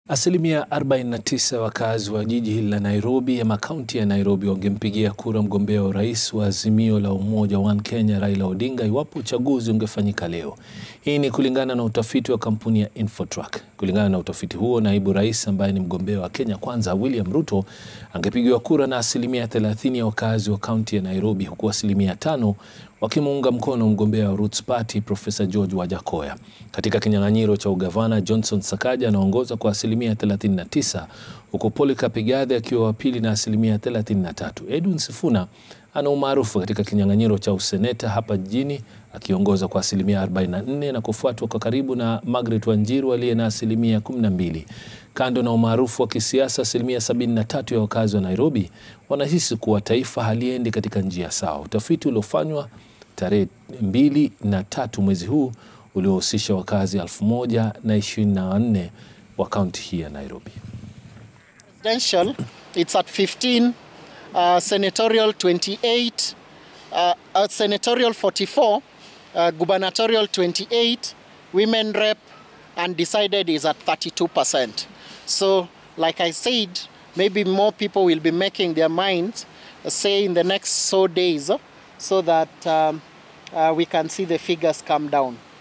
Asilimia 49 wakazi wa jiji hili la Nairobi ama kaunti ya Nairobi wangempigia kura mgombea wa urais wa Azimio la Umoja One Kenya Raila Odinga iwapo uchaguzi ungefanyika leo. Hii ni kulingana na utafiti wa kampuni ya Infotrack. Kulingana na utafiti huo, naibu rais ambaye ni mgombea wa Kenya Kwanza William Ruto angepigiwa kura na asilimia 30 ya wakazi wa kaunti ya Nairobi, huku asilimia tano wakimuunga mkono mgombea wa Roots Party Profesa George Wajakoya. Katika kinyang'anyiro cha ugavana, Johnson Sakaja anaongoza kwa asilimia 39 huku Polycarp Igathe akiwa wa pili na asilimia 33. Edwin Sifuna ana umaarufu katika kinyang'anyiro cha useneta hapa jijini akiongoza kwa asilimia 44 na kufuatwa kwa karibu na Margaret Wanjiru aliye na asilimia 12. Kando na umaarufu wa kisiasa, asilimia 73 ya wakazi wa Nairobi wanahisi kuwa taifa haliendi katika njia sawa. Utafiti uliofanywa tarehe mbili na tatu mwezi huu uliohusisha wakazi 1024 wa kaunti hii ya Nairobi. Presidential, it's at 15, uh, senatorial 28, uh, uh, senatorial 44, uh, gubernatorial 28, women rep undecided is at 32%. So, like I said, maybe more people will be making their minds, uh, say in the next so days, uh, so that um, uh, we can see the figures come down.